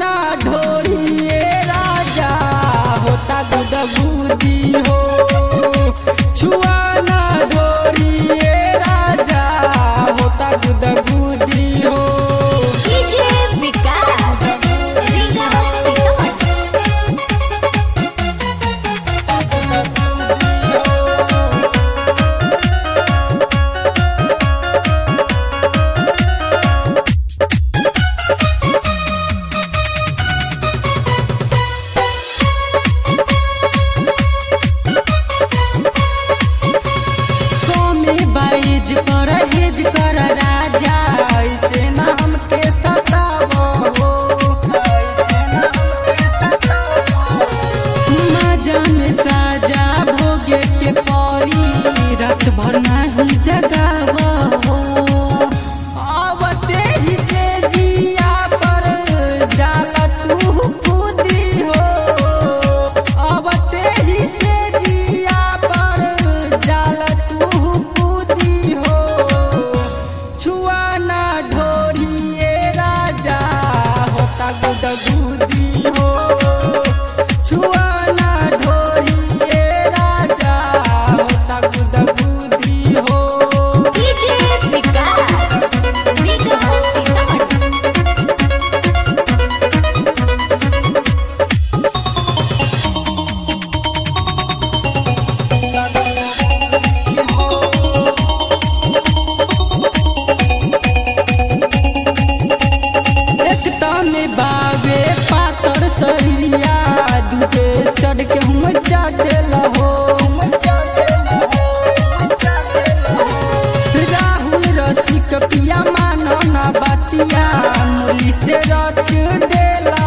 छुआना ढोरिए राजा होता गुदगुदी हो छुआना ढोरिए राजा होता गुदगुदी हो डीजे विकास रीगा सीतामढ़ी कमे बाइज कर हेज कर राजा ऐसे नाम के सतावो ऐसे नाम के सतावो मजा में साजा भोगे के परी रात भर नहीं जगावो आवते ही से जिया पर जाला तू खुदी हो आवते ही से जिया पर जाला तू खुदी हो छुआना ढोरिए राजा होता गुदगुदी हो छुआना ढोरिए राजा होता गुदगुदी हो डीजे विकास रीगा सीतामढ़ी एकता में बावे पातर सरिया दूजे चढ़ के हम चाटे लहो राहुल रसिक पिया मानो ना बतिया मुली से रच देला